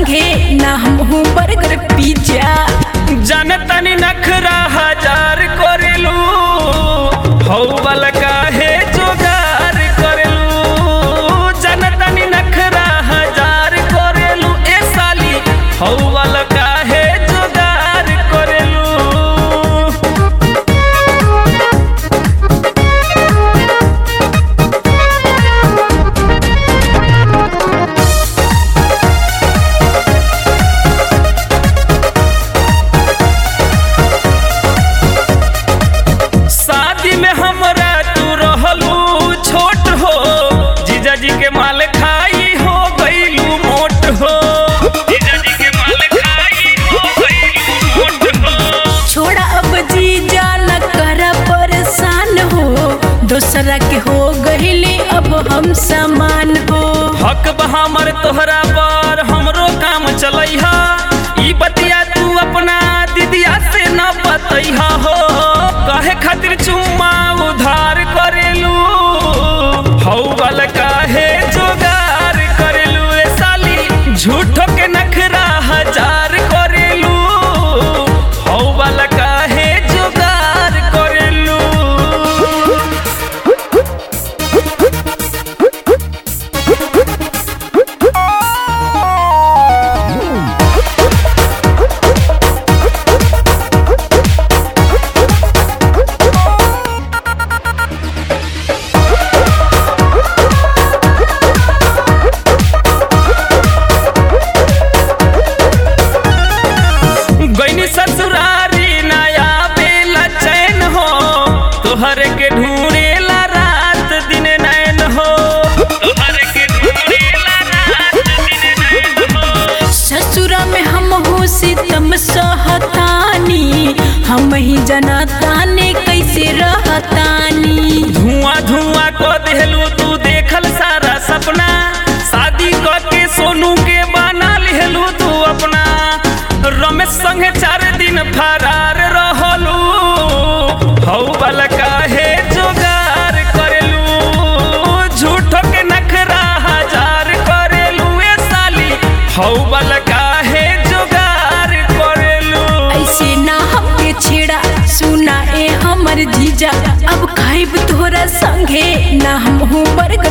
संगे ना हम हूँ बर्गर पिज्जा जनतनी नखरा हजार करेलू हौ वाला काहे जोगार करेलू जनतनी नखरा हजार करेलू ए साली हौ वाला काहे जोगार करेलू शादी में हमरा तू रहलू छोट हो जीजा जी के माल खाई हो गईलू मोट हो जीजा जी के माल खाई हो गईलू मोट हो छोड़ा अब जीजा न कर परेशान हो दूसरा के हो गहिले अब हम समान हो हक बा हमर तोहरा पर हमरो काम चलैहा ई बतिया तू अपना दीदिया से न बतैहा हो कहे खातिर चुम्मा उधार करेलू हौ वाला काहे जोगार करेलू ए साली झूठो के नखरा हजार करेलू हौ वाला काहे जोगार करेलू गईनी ससुरारी नया बेला चैन हो तोहर के ढूंढेला रात दिन नैन हो तोहर के ढूंढेला रात दिन नैन हो ससुरा में हम हूँ सितम सहतानी हम ही जनाताने कैसे रहतानी धुआं धुआं को देहलू तू देखल सारा सपना शादी क के सोनू के बना लिहलू तू अपना रमेश संगे चार दिन फरार रहलू हौ वाला काहे जोगार करेलू झूठो के नखरा हजार करेलू ए साली हौ वाला काहे जोगार करेलू ऐसे ना हमके छेड़ा सुना ए हमर जीजा अब खाइब तोरा संगे ना हम हूँ बर्गर